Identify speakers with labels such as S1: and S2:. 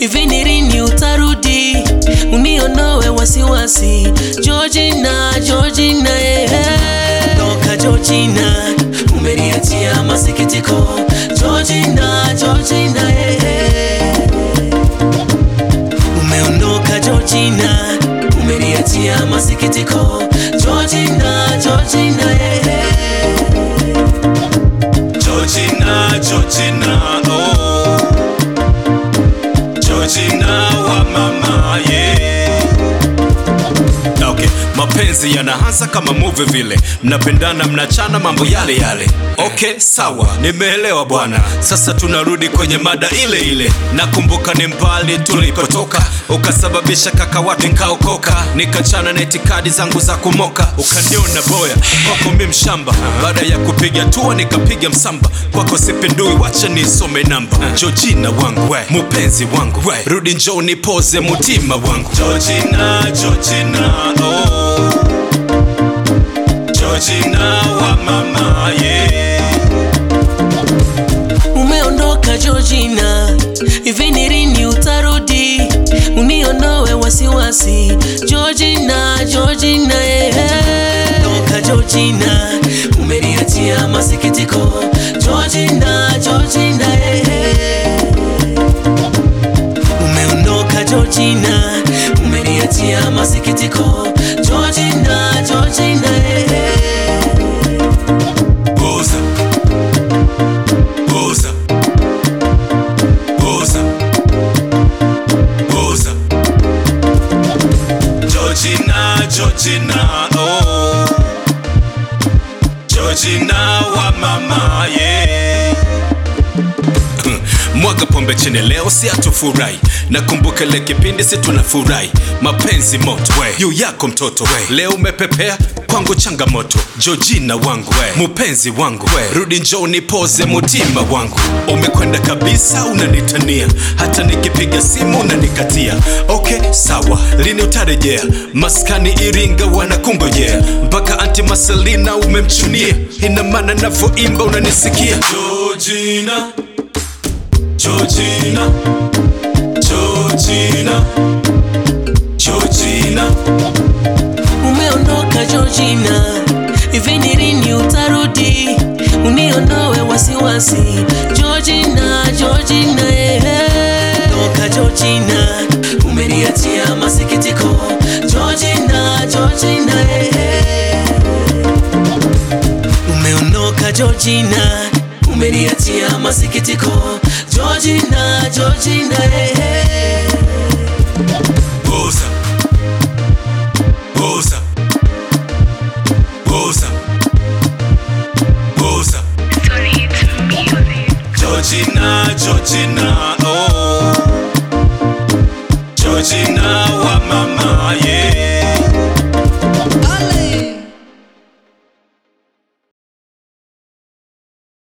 S1: hivi ni lini utarudi uniondoe wasiwasi Georgina, Georgina, eh, eh. Toka Georgina, umeniachia masikitiko Georgina, Georgina, eh, eh. Umeondoka Georgina, umeniachia masikitiko Georgina, Georgina, eh, eh.
S2: Georgina, Georgina, oh. Georgina wa mama, yeah. Okay, mapenzi yanaanza kama movie vile, mnapendana mnachana mambo yale yale. Okay, sawa, nimeelewa bwana. Sasa tunarudi kwenye mada ile ile. Nakumbuka ni mbali tulikotoka, ukasababisha kaka watu nikaokoka, nikachana na itikadi zangu za kumoka, ukaniona boya kwako mi mshamba. Baada ya kupiga tua nikapiga msamba, kwako sipindui, wacha nisome namba. Georgina wangu, mupenzi wangu, rudi njoo nipoze mutima wangu. Georgina, Georgina, oh. Georgina wa mama, yeah.
S1: Umeondoka Georgina, hivi ni lini utarudi uniondoe wasiwasi Georgina, Georgina, eh, eh. Toka Georgina, umeniachia masikitiko Georgina, Georgina, eh, eh. Umeondoka Georgina, umeniachia masikitiko Georgina, Georgina, eh, eh.
S2: Boza. Boza. Boza. Boza. Georgina, Georgina, oh. Georgina wa mama, yeah. Mwaga pombe chini leo si atufurahi Nakumbuka ile kipindi si tunafurahi Mapenzi moto we. Yu yako mtoto we. Leo umepepea kwangu changamoto Georgina wangu we. Mupenzi wangu we. Rudi njoo nipoze mutima wangu Umekwenda kabisa unanitania Hata nikipiga simu unanikatia Okay sawa lini utarejea Maskani Iringa wanakungojea Mpaka anti Marcelina umemchunia Ina maana navyoimba unanisikia Georgina Georgina, Georgina, Georgina.
S1: Umeondoka Georgina, hivi ni lini utarudi uniondoe wasiwasi Georgina, Georgina, eh, eh. Toka Georgina, umeniachia masikitiko Georgina, Georgina, eh, eh. Umeondoka Georgina, umeniachia masikitiko Georgina, Georgina, eh, eh.
S2: Boza, Boza, Boza, Boza. Georgina, Georgina, oh. Georgina wa mama,